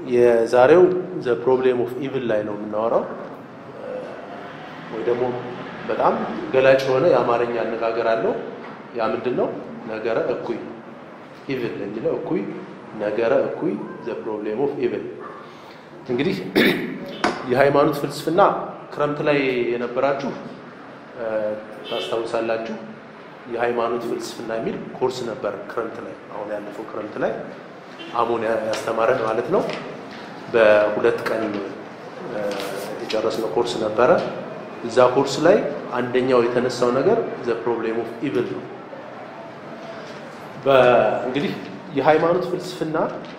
የዛሬው ዘ ፕሮብሌም ኦፍ ኢቭል ላይ ነው የምናወራው፣ ወይ ደግሞ በጣም ገላጭ የሆነ የአማርኛ አነጋገር አለው። ያ ምንድን ነው? ነገረ እኩይ ኢቭል የሚለው እኩይ ነገረ እኩይ ዘ ፕሮብሌም ኦፍ ኢቭል። እንግዲህ የሃይማኖት ፍልስፍና ክረምት ላይ የነበራችሁ ታስታውሳላችሁ። የሃይማኖት ፍልስፍና የሚል ኮርስ ነበር ክረምት ላይ አሁን ያለፈው ክረምት ላይ አሞን ያስተማረን ማለት ነው። በሁለት ቀን የጨረስነው ኮርስ ነበረ። እዛ ኮርስ ላይ አንደኛው የተነሳው ነገር ዘ ፕሮብሌም ኦፍ ኢቭል ነው። እንግዲህ የሃይማኖት ፍልስፍና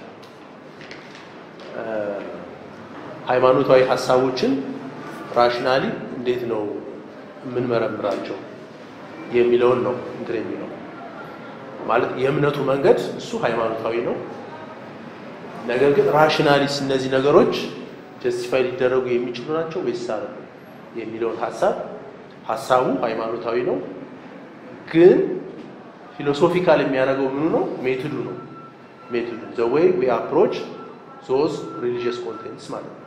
ሃይማኖታዊ ሀሳቦችን ራሽናሊ እንዴት ነው የምንመረምራቸው የሚለውን ነው እንትን የሚለው ማለት የእምነቱ መንገድ እሱ ሃይማኖታዊ ነው። ነገር ግን ራሽናሊስ እነዚህ ነገሮች ጀስቲፋይ ሊደረጉ የሚችሉ ናቸው ወይስ አይደለም የሚለውን ሀሳብ ሀሳቡ ሃይማኖታዊ ነው፣ ግን ፊሎሶፊካል የሚያደርገው ምኑ ነው? ሜቶዱ ነው። ሜቶዱ ዘ ዌይ ዊ አፕሮች ዞዝ ሪሊጂየስ ኮንቴንትስ ማለት ነው።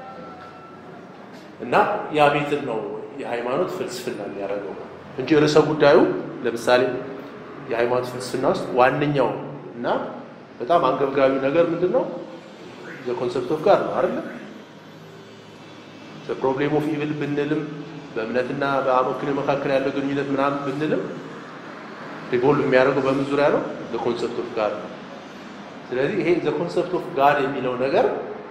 እና ያ ሜትድ ነው የሃይማኖት ፍልስፍና የሚያደርገው እንጂ ርዕሰ ጉዳዩ ለምሳሌ የሃይማኖት ፍልስፍና ውስጥ ዋነኛው እና በጣም አንገብጋቢው ነገር ምንድን ነው? ዘ ኮንሰፕት ኦፍ ጋድ ነው አይደለ? ዘ ፕሮብሌም ኦፍ ኢቭል ብንልም በእምነትና በአመክንዮ መካከል ያለው ግንኙነት ምናምን ብንልም ሪቮልቭ የሚያደርገው በምን ዙሪያ ነው? ዘ ኮንሰፕት ኦፍ ጋድ ነው። ስለዚህ ይሄ ዘ ኮንሰፕት ኦፍ ጋድ የሚለው ነገር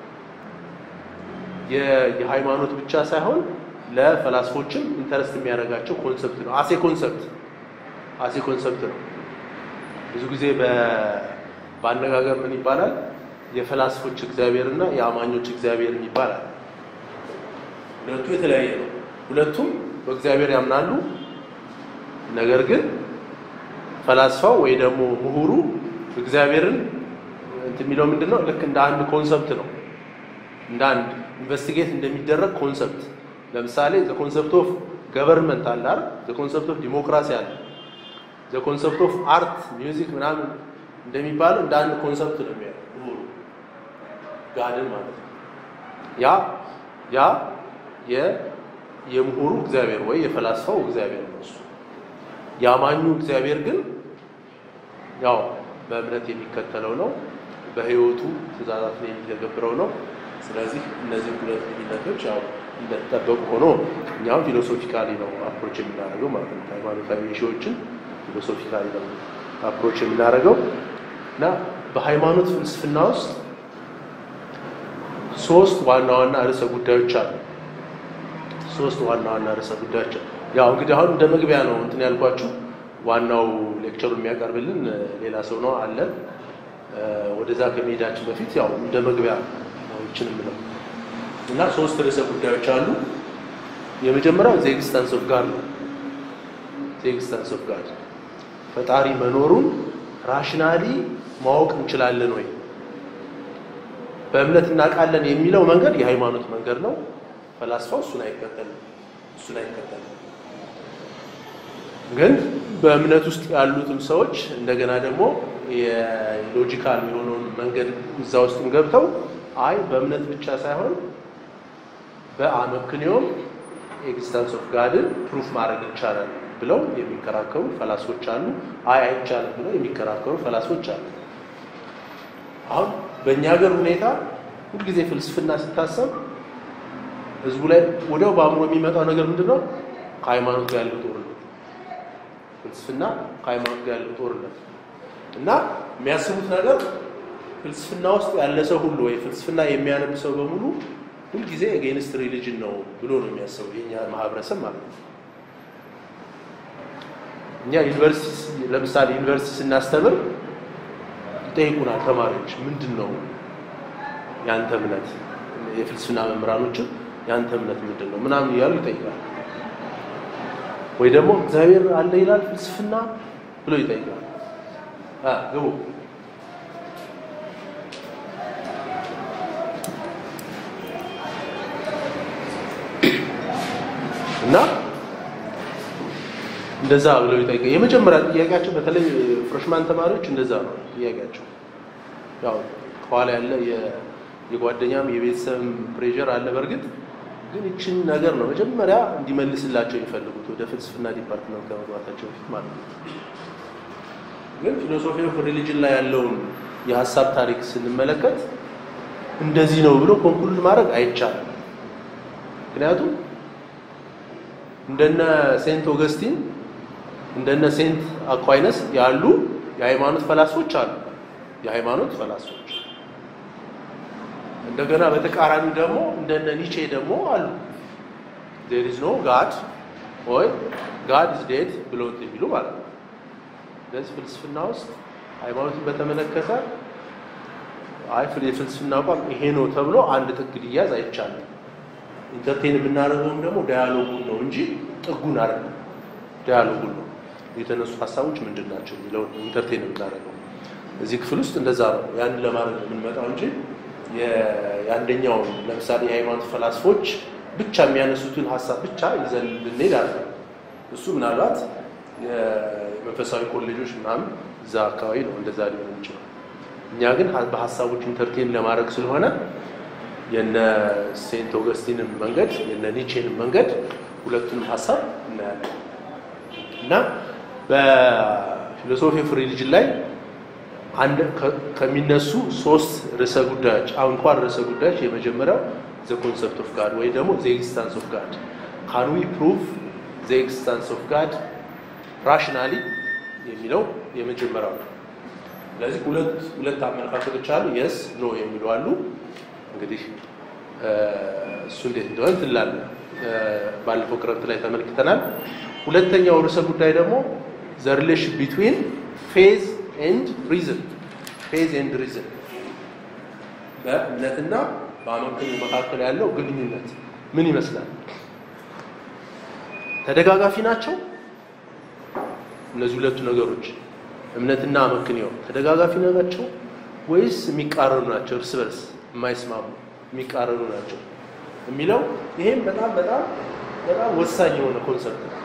የሃይማኖት ብቻ ሳይሆን ለፈላስፎችም ኢንተረስት የሚያደርጋቸው ኮንሰፕት ነው። አሴ ኮንሰፕት አሴ ኮንሰፕት ነው። ብዙ ጊዜ በአነጋገር ምን ይባላል? የፈላስፎች እግዚአብሔር እና የአማኞች እግዚአብሔር ይባላል። ሁለቱ የተለያየ ነው። ሁለቱም በእግዚአብሔር ያምናሉ። ነገር ግን ፈላስፋው ወይ ደግሞ ምሁሩ እግዚአብሔርን እንትን የሚለው ምንድን ነው? ልክ እንደ አንድ ኮንሰፕት ነው። እንደ አንድ ኢንቨስቲጌት እንደሚደረግ ኮንሰፕት ለምሳሌ ዘ ኮንሰፕት ኦፍ ገቨርንመንት አለ አይደል? ዘ ኮንሰፕት ኦፍ ዲሞክራሲ አለ። ዘ ኮንሰፕት ኦፍ አርት ሚውዚክ ምናምን እንደሚባለው እንደ አንድ ኮንሰፕት ነው የሚያየው ምሁሩ ጋድን ማለት ነው። ያ ያ የ የምሁሩ እግዚአብሔር ወይ የፈላስፋው እግዚአብሔር ነው እሱ። የአማኙ እግዚአብሔር ግን ያው በእምነት የሚከተለው ነው፣ በህይወቱ ትእዛዛትን የሚተገብረው ነው። ስለዚህ እነዚህ ሁለት ልዩነቶች ያው እንደተጠበቁ ሆኖ እኛም ፊሎሶፊካሊ ነው አፕሮች የምናደርገው ማለት ነው። ሃይማኖታዊ ኢሹዎችን ፊሎሶፊካሊ ነው አፕሮች የምናደርገው እና በሃይማኖት ፍልስፍና ውስጥ ሶስት ዋና ዋና ርዕሰ ጉዳዮች አሉ። ሶስት ዋና ዋና ርዕሰ ጉዳዮች ያው እንግዲህ አሁን እንደ መግቢያ ነው እንትን ያልኳችሁ። ዋናው ሌክቸሩ የሚያቀርብልን ሌላ ሰው ነው አለ። ወደዛ ከመሄዳችን በፊት ያው እንደ መግቢያ ነው ይችን የምለው እና ሶስት ርዕሰ ጉዳዮች አሉ። የመጀመሪያው ዘ ኤግዚስተንስ ኦፍ ጋድ ነው። ዘ ኤግዚስተንስ ኦፍ ጋድ ፈጣሪ መኖሩን ራሽናሊ ማወቅ እንችላለን ወይ? በእምነት እናውቃለን የሚለው መንገድ የሃይማኖት መንገድ ነው። ፈላስፋው እሱን አይከተልም እሱን አይከተልም። ግን በእምነት ውስጥ ያሉትም ሰዎች እንደገና ደግሞ የሎጂካል የሆነውን መንገድ እዛ ውስጥም ገብተው አይ በእምነት ብቻ ሳይሆን በአመክንዮም ኤግዚስተንስ ኦፍ ጋድን ፕሩፍ ማድረግ ይቻላል ብለው የሚከራከሩ ፈላስፎች አሉ። አይ አይቻልም ብለው የሚከራከሩ ፈላስፎች አሉ። አሁን በእኛ ሀገር ሁኔታ ሁልጊዜ ፍልስፍና ሲታሰብ ህዝቡ ላይ ወዲያው በአእምሮ የሚመጣው ነገር ምንድን ነው? ከሃይማኖት ጋር ያለው ጦርነት፣ ፍልስፍና ከሃይማኖት ጋር ያለው ጦርነት እና የሚያስቡት ነገር ፍልስፍና ውስጥ ያለ ሰው ሁሉ ወይ ፍልስፍና የሚያነብ ሰው በሙሉ ሁልጊዜ ኤጌንስት ሪሊጅን ነው ብሎ ነው የሚያስበው የኛ ማህበረሰብ ማለት ነው። እኛ ዩኒቨርሲቲ ለምሳሌ ዩኒቨርሲቲ ስናስተምር ይጠይቁናል ተማሪዎች፣ ምንድን ነው ያንተ እምነት? የፍልስፍና መምህራኖችን ያንተ እምነት ምንድን ነው ምናምን እያሉ ይጠይቃል። ወይ ደግሞ እግዚአብሔር አለ ይላል ፍልስፍና ብሎ ይጠይቃል። ግቡ እና እንደዛ ብለው ይጠይቃል። የመጀመሪያ ጥያቄያቸው በተለይ ፍሬሽማን ተማሪዎች እንደዛ ነው ጥያቄያቸው። ያው ከኋላ ያለ የጓደኛም የቤተሰብም ፕሬዠር አለ። በእርግጥ ግን ይችን ነገር ነው መጀመሪያ እንዲመልስላቸው የሚፈልጉት ወደ ፍልስፍና ዲፓርትመንት ከመግባታቸው በፊት ማለት ነው። ግን ፊሎሶፊ ኦፍ ሪሊጅን ላይ ያለውን የሀሳብ ታሪክ ስንመለከት እንደዚህ ነው ብሎ ኮንክሉድ ማድረግ አይቻልም። ምክንያቱም እንደነ ሴንት ኦገስቲን እንደነ ሴንት አኳይነስ ያሉ የሃይማኖት ፈላስፎች አሉ። የሃይማኖት ፈላስፎች እንደገና በተቃራኒ ደግሞ እንደነ ኒቼ ደግሞ አሉ። ዜር ኢዝ ኖ ጋድ ወይ ጋድ ኢዝ ዴድ ብሎት የሚሉ ማለት ነው። ስለዚህ ፍልስፍና ውስጥ ሃይማኖትን በተመለከተ አይ የፍልስፍና አቋም ይሄ ነው ተብሎ አንድ ጥግ ሊያዝ አይቻልም። ኢንተርቴን የምናደርገውም ደግሞ ዳያሎጉን ነው እንጂ ጥጉን አይደለም። ዳያሎጉን ነው የተነሱ ሀሳቦች ምንድን ናቸው የሚለውን ኢንተርቴን የምናደርገው እዚህ ክፍል ውስጥ እንደዛ ነው። ያን ለማድረግ ነው የምንመጣው እንጂ የአንደኛውን ለምሳሌ የሃይማኖት ፈላስፎች ብቻ የሚያነሱትን ሀሳብ ብቻ ይዘን ልንሄድ አለ። እሱ ምናልባት የመንፈሳዊ ኮሌጆች ምናምን እዛ አካባቢ ነው እንደዛ ሊሆን ይችላል። እኛ ግን በሀሳቦች ኢንተርቴን ለማድረግ ስለሆነ የነ ሴንት ኦገስቲንን መንገድ የነ ኒቼንን መንገድ ሁለቱንም ሀሳብ እናያለን እና በፊሎሶፊ ኦፍ ሪሊጅን ላይ አንድ ከሚነሱ ሶስት ርዕሰ ጉዳዮች አንኳር ርዕሰ ጉዳዮች የመጀመሪያው ዘ ኮንሰፕት ኦፍ ጋድ ወይ ደግሞ ዘ ኤግዚስታንስ ኦፍ ጋድ ካን ዊ ፕሩቭ ዘ ኤግዚስታንስ ኦፍ ጋድ ራሽናሊ የሚለው የመጀመሪያው ነው። ስለዚህ ሁለት ሁለት አመለካከቶች አሉ። የስ ኖ የሚሉ አሉ። እንግዲህ እሱ እንዴት እንደሆነ ትላለ ባለፈው ክረምት ላይ ተመልክተናል። ሁለተኛው ርዕሰ ጉዳይ ደግሞ ዘ ሪሌሽን ቢትዊን ፌዝ ኤንድ ሪዝን ፌዝ ኤንድ ሪዝን በእምነትና በአመክንዮ መካከል ያለው ግንኙነት ምን ይመስላል? ተደጋጋፊ ናቸው? እነዚህ ሁለቱ ነገሮች እምነትና አመክንዮ ተደጋጋፊ ናቸው ወይስ የሚቃረኑ ናቸው? እርስ በርስ የማይስማሙ የሚቃረኑ ናቸው የሚለው ይሄም በጣም በጣም በጣም ወሳኝ የሆነ ኮንሰፕት ነው።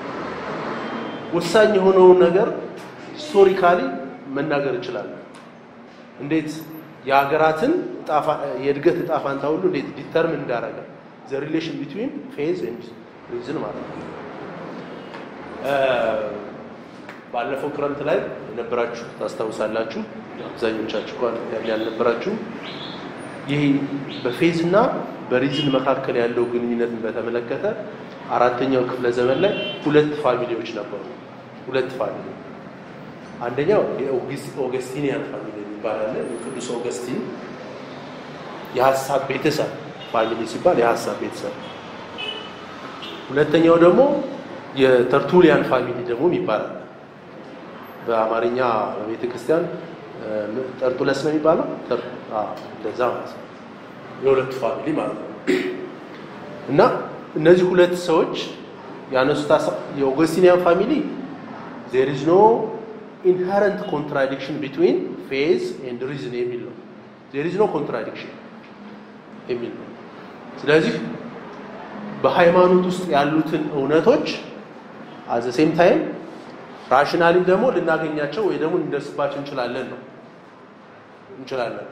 ወሳኝ የሆነውን ነገር ሂስቶሪካሊ መናገር እንችላለን። እንዴት የሀገራትን የእድገት እጣ ፋንታ ሁሉ እንዴት ዲተርምን እንዳደረገ ዘ ሪሌሽን ቢትዊን ፌዝ ኤንድ ሪዝን ማለት ነው። ባለፈው ክረምት ላይ የነበራችሁ ታስታውሳላችሁ። አብዛኞቻችሁ እንኳን ያልነበራችሁ ይህ በፌዝ እና በሪዝን መካከል ያለው ግንኙነትን በተመለከተ አራተኛው ክፍለ ዘመን ላይ ሁለት ፋሚሊዎች ነበሩ። ሁለት ፋሚሊ አንደኛው የኦገስቲኒያን ፋሚሊ ይባላል። የቅዱስ ኦገስቲን የሀሳብ ቤተሰብ ፋሚሊ ሲባል የሀሳብ ቤተሰብ። ሁለተኛው ደግሞ የተርቱሊያን ፋሚሊ ደግሞ ይባላል። በአማርኛ በቤተ ክርስቲያን ጠርጡለስ ነው የሚባለው። እንደዛ ማለት ነው። የሁለቱ ፋሚሊ ማለት ነው። እና እነዚህ ሁለት ሰዎች ያነሱት የኦገስቲኒያን ፋሚሊ ዜር ኢዝ ኖ ኢንሄረንት ኮንትራዲክሽን ቢትዊን ፌዝ ኤንድ ሪዝን የሚል ነው። ዜር ኢዝ ኖ ኮንትራዲክሽን የሚል ነው። ስለዚህ በሃይማኖት ውስጥ ያሉትን እውነቶች አዘ ሴም ታይም ራሽናሊ ደግሞ ልናገኛቸው ወይ ደግሞ ልንደርስባቸው እንችላለን ነው እንችላለን።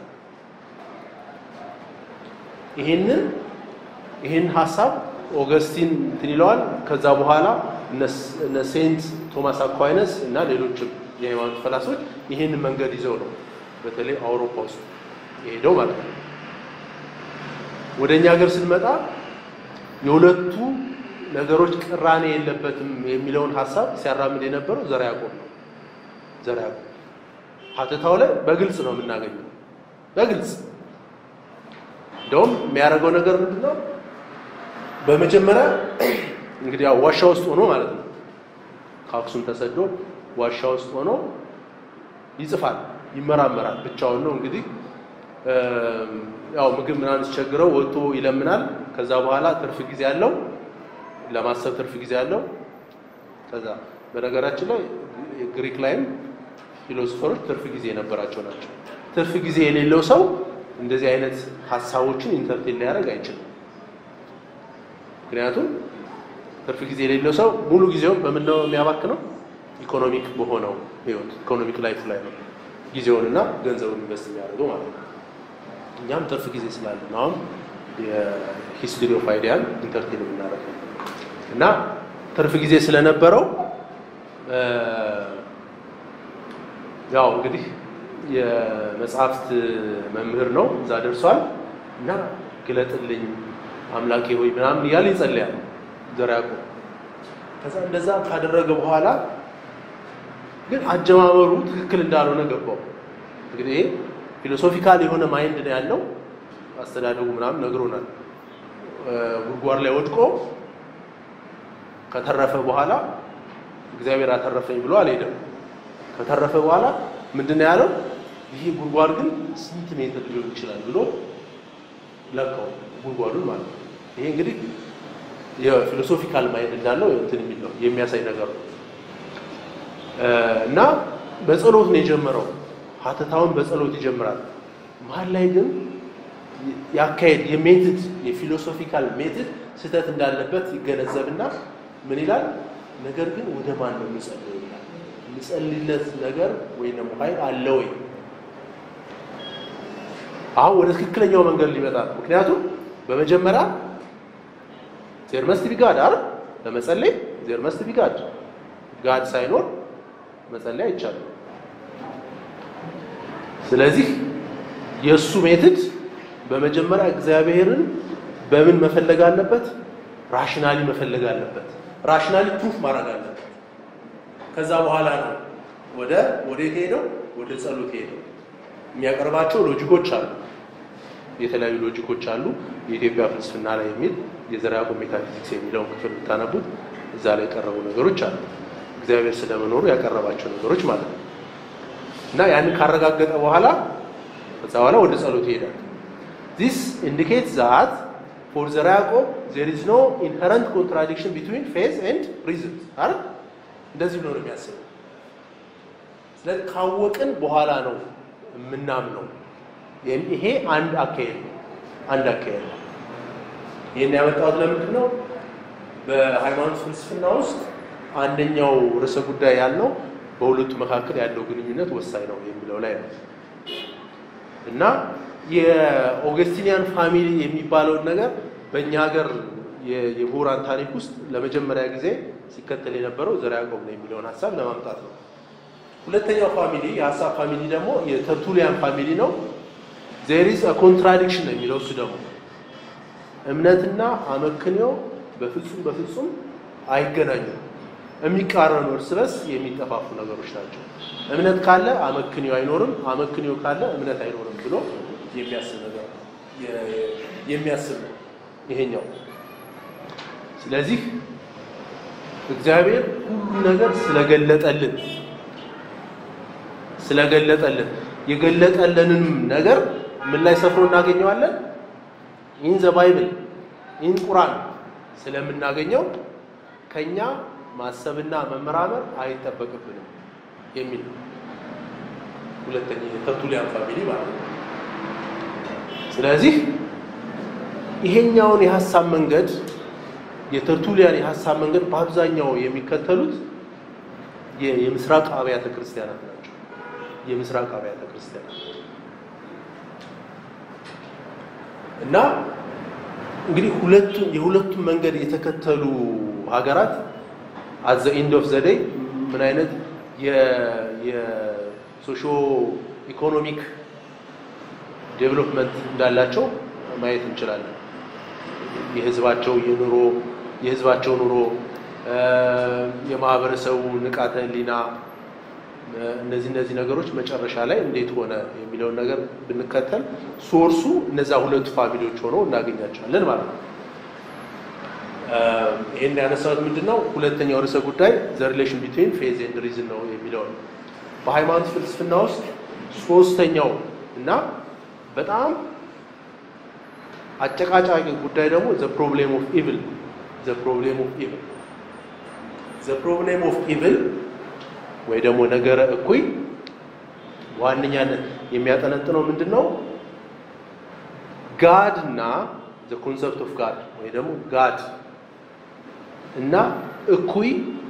ይሄንን ይሄን ሀሳብ ኦገስቲን እንትን ይለዋል። ከዛ በኋላ እነ ሴንት ቶማስ አኳይነስ እና ሌሎችም የሃይማኖት ፈላሶች ይህን መንገድ ይዘው ነው በተለይ አውሮፓ ውስጥ የሄደው ማለት ነው። ወደ እኛ ሀገር ስንመጣ የሁለቱ ነገሮች ቅራኔ የለበትም የሚለውን ሀሳብ ሲያራምድ የነበረው ዘርዓ ያዕቆብ ነው። ዘርዓ ያዕቆብ ሀተታው ላይ በግልጽ ነው የምናገኘው። በግልጽ እንደውም የሚያደርገው ነገር ምንድን ነው? በመጀመሪያ እንግዲህ ያው ዋሻ ውስጥ ሆኖ ማለት ነው ከአክሱም ተሰዶ ዋሻ ውስጥ ሆኖ ይጽፋል፣ ይመራመራል። ብቻውን ነው እንግዲህ ያው ምግብ ምናምን ሲቸግረው ወጥቶ ይለምናል። ከዛ በኋላ ትርፍ ጊዜ ያለው ለማሰብ ትርፍ ጊዜ ያለው ከዛ በነገራችን ላይ ግሪክ ላይም ፊሎሶፈሮች ትርፍ ጊዜ የነበራቸው ናቸው። ትርፍ ጊዜ የሌለው ሰው እንደዚህ አይነት ሀሳቦችን ኢንተርቴን ሊያደርግ አይችልም። ምክንያቱም ትርፍ ጊዜ የሌለው ሰው ሙሉ ጊዜውን በምን ነው የሚያባክነው? ኢኮኖሚክ በሆነው ህይወት ኢኮኖሚክ ላይፍ ላይ ነው ጊዜውንና ገንዘቡን ኢንቨስት የሚያደርገው ማለት ነው። እኛም ትርፍ ጊዜ ስላለን አሁን የሂስትሪ ኦፍ አይዲያን ኢንተርቴን የምናደርገው እና ትርፍ ጊዜ ስለነበረው ያው እንግዲህ የመጽሐፍት መምህር ነው፣ እዛ ደርሷል እና ግለጥልኝ አምላኬ ሆይ ምናምን እያለ ይጸልያል ዘርዓ ያዕቆብ። ከዛ እንደዛ ካደረገ በኋላ ግን አጀማመሩ ትክክል እንዳልሆነ ገባው። እንግዲህ ይሄ ፊሎሶፊካል የሆነ ማይንድ ነው ያለው። አስተዳደጉ ምናምን ነግሮናል። ጉድጓድ ላይ ወድቆ ከተረፈ በኋላ እግዚአብሔር አተረፈኝ ብሎ አልሄደም። ከተረፈ በኋላ ምንድን ነው ያለው? ይህ ጉድጓድ ግን ስንት ሜትር ሊሆን ይችላል ብሎ ለካው ጉድጓዱን ማለት ነው። ይሄ እንግዲህ የፊሎሶፊካል ማይንድ እንዳለው እንትን የሚል ነው የሚያሳይ ነገር ነው። እና በጸሎት ነው የጀመረው። ሀተታውን በጸሎት ይጀምራል። መሀል ላይ ግን ያካሄድ የሜትድ የፊሎሶፊካል ሜትድ ስህተት እንዳለበት ይገነዘብና ምን ይላል? ነገር ግን ወደ ማን ነው የሚጸልየው ይላል። የሚጸልይለት ነገር ወይም ደግሞ ኃይል አለ ወይ? አሁን ወደ ትክክለኛው መንገድ ሊመጣ ነው። ምክንያቱም በመጀመሪያ ዜር መስት ቢ ጋድ አይደል? ለመጸለይ ዜር መስት ቢ ጋድ ጋድ ሳይኖር መጸለይ አይቻልም። ስለዚህ የእሱ ሜትድ በመጀመሪያ እግዚአብሔርን በምን መፈለግ አለበት? ራሽናሊ መፈለግ አለበት። ራሽናሊ ፕሩፍ ማድረግ አለበት። ከዛ በኋላ ነው ወደ ወዴት ሄደው ወደ ጸሎት ሄደው የሚያቀርባቸው ሎጂኮች አሉ። የተለያዩ ሎጂኮች አሉ። የኢትዮጵያ ፍልስፍና ላይ የሚል የዘርዓ ያዕቆብ ሜታፊዚክስ የሚለውን ክፍል ብታነቡት እዛ ላይ የቀረቡ ነገሮች አሉ። እግዚአብሔር ስለመኖሩ ያቀረባቸው ነገሮች ማለት ነው። እና ያንን ካረጋገጠ በኋላ ከዛ በኋላ ወደ ጸሎት ይሄዳል። ዚስ ኢንዲኬት ዛት ፎር ዘርዓ ያዕቆብ ዜር ኢዝ ኖ ኢንሄረንት ኮንትራዲክሽን ቢትዊን ፌዝ ኤንድ ሪዝን አይደል? እንደዚህ ብሎ ነው የሚያስበው። ስለዚህ ካወቅን በኋላ ነው የምናምነው። ይሄ አንድ አካሄድ ነው። አንድ አካሄድ ነው። ይህን ያመጣሁት ለምንድን ነው? በሃይማኖት ፍልስፍና ውስጥ አንደኛው ርዕሰ ጉዳይ ያልነው በሁለቱ መካከል ያለው ግንኙነት ወሳኝ ነው የሚለው ላይ ነው እና የኦገስቲኒያን ፋሚሊ የሚባለውን ነገር በእኛ ሀገር የምሁራን ታሪክ ውስጥ ለመጀመሪያ ጊዜ ሲከተል የነበረው ዘርዓ ያዕቆብ ነው የሚለውን ሀሳብ ለማምጣት ነው። ሁለተኛው ፋሚሊ የሀሳብ ፋሚሊ ደግሞ የተርቱሊያን ፋሚሊ ነው። ዜር ኢዝ ኮንትራዲክሽን ነው የሚለው እሱ ደግሞ እምነትና አመክንዮ በፍጹም በፍጹም አይገናኙም። የሚቃረኑ እርስ በርስ የሚጠፋፉ ነገሮች ናቸው። እምነት ካለ አመክንዮ አይኖርም፣ አመክንዮ ካለ እምነት አይኖርም ብሎ የሚያስብ ነገር የሚያስብ ነው ይሄኛው። ስለዚህ እግዚአብሔር ሁሉ ነገር ስለገለጠልን ስለገለጠልን የገለጠልንም ነገር ምን ላይ ሰፍሮ እናገኘዋለን? ኢን ዘ ባይብል ኢን ቁርአን ስለምናገኘው ከኛ ማሰብና መመራመር አይጠበቅብንም የሚል ነው። ሁለተኛ የተርቱሊያን ፋሚሊ ማለት ነው። ስለዚህ ይሄኛውን የሀሳብ መንገድ የተርቱሊያን የሀሳብ መንገድ በአብዛኛው የሚከተሉት የምስራቅ አብያተ ክርስቲያናት ናቸው። የምስራቅ አብያተ ክርስቲያናት እና እንግዲህ ሁለቱም የሁለቱም መንገድ የተከተሉ ሀገራት አት ዘ ኤንድ ኦፍ ዘ ዴይ ምን አይነት የሶሾ ኢኮኖሚክ ዴቨሎፕመንት እንዳላቸው ማየት እንችላለን። የህዝባቸው የኑሮ የህዝባቸው ኑሮ የማህበረሰቡ ንቃተ ህሊና እነዚህ እነዚህ ነገሮች መጨረሻ ላይ እንዴት ሆነ የሚለውን ነገር ብንከተል ሶርሱ እነዛ ሁለቱ ፋሚሊዎች ሆነው እናገኛቸዋለን ማለት ነው። ይህን ያነሳሁት ምንድን ነው? ሁለተኛው ርዕሰ ጉዳይ ዘ ሪሌሽን ቢትዊን ፌዝ ኤንድ ሪዝን ነው የሚለው ነው። በሃይማኖት ፍልስፍና ውስጥ ሶስተኛው እና በጣም አጨቃጫቂ ጉዳይ ደግሞ ዘ ፕሮብሌም ኦፍ ኢቭል ዘ ፕሮብሌም ኦፍ ኢቭል ዘ ፕሮብሌም ኦፍ ኢቭል ወይ ደግሞ ነገረ እኩይ ዋነኛነት የሚያጠነጥነው ምንድን ነው? ጋድ እና ዘ ኮንሰፕት ኦፍ ጋድ ወይ ደግሞ ጋድ እና እኩይ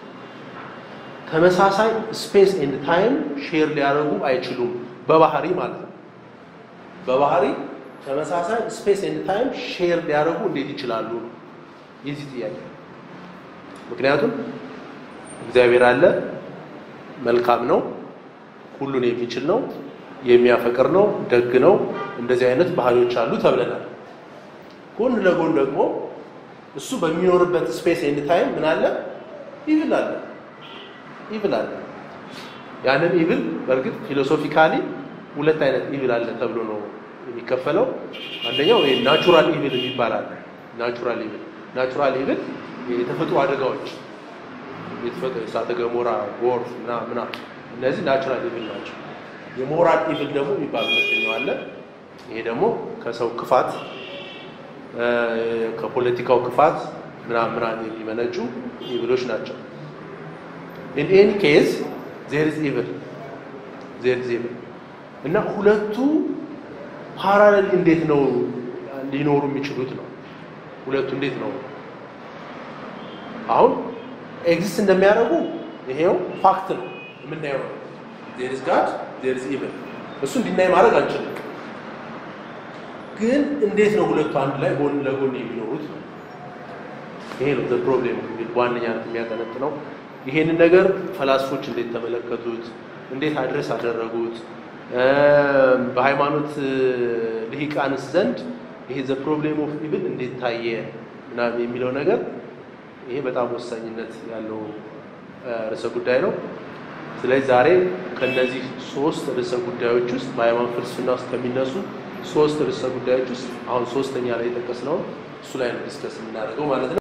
ተመሳሳይ ስፔስ ኤንድ ታይም ሼር ሊያደርጉ አይችሉም። በባህሪ ማለት ነው። በባህሪ ተመሳሳይ ስፔስ ኤንድ ታይም ሼር ሊያደርጉ እንዴት ይችላሉ ነው የዚህ ጥያቄ። ምክንያቱም እግዚአብሔር አለ፣ መልካም ነው፣ ሁሉን የሚችል ነው፣ የሚያፈቅር ነው፣ ደግ ነው፣ እንደዚህ አይነት ባህሪዎች አሉ ተብለናል። ጎን ለጎን ደግሞ እሱ በሚኖርበት ስፔስ ኤንድ ታይም ምን አለ? ኢቭል አለ፣ ኢቭል አለ። ያንን ኢቭል በእርግጥ ፊሎሶፊካሊ ሁለት አይነት ኢቭል አለ ተብሎ ነው የሚከፈለው። አንደኛው ይሄ ናቹራል ኢቭል የሚባል አለ። ናቹራል ኢቭል ናቹራል ኢቭል የተፈጥሮ አደጋዎች የተፈጥሮ እሳተ ገሞራ፣ ጎርፍ እና ምና እነዚህ ናቹራል ኢቭል ናቸው። የሞራል ኢቭል ደግሞ የሚባል ሁለተኛው አለ። ይሄ ደግሞ ከሰው ክፋት ከፖለቲካው ክፋት ምናምን ምናምን የሚመነጩ ኢቭሎች ናቸው። ኢን ኤኒ ኬዝ ዜር ኢዝ ኢቭል ዜር ኢዝ ኢቭል እና ሁለቱ ፓራሌል እንዴት ነው ሊኖሩ የሚችሉት ነው። ሁለቱ እንዴት ነው አሁን ኤግዚስት እንደሚያደርጉ ይሄው ፋክት ነው የምናየው ነው። ዜር ኢዝ ጋድ ዜር ኢዝ ኢቭል እሱ እንዲናይ ማድረግ አንችልም። ግን እንዴት ነው ሁለቱ አንድ ላይ ጎን ለጎን የሚኖሩት ነው። ይሄ ነው ዘ ፕሮብሌም እንግዲህ በዋነኛነት የሚያጠነጥነው። ይሄንን ነገር ፈላስፎች እንዴት ተመለከቱት? እንዴት አድረስ አደረጉት? በሃይማኖት ልሂቃንስ ዘንድ ይሄ ዘ ፕሮብሌም ኦፍ ኢቭል እንዴት ታየ ምናምን የሚለው ነገር ይሄ በጣም ወሳኝነት ያለው ርዕሰ ጉዳይ ነው። ስለዚህ ዛሬ ከነዚህ ሶስት ርዕሰ ጉዳዮች ውስጥ በሃይማኖት ፍልስፍና ውስጥ ከሚነሱ ሶስት ርዕሰ ጉዳዮች ውስጥ አሁን ሶስተኛ ላይ የጠቀስነው እሱ ላይ ነው ዲስከስ የምናደርገው ማለት ነው።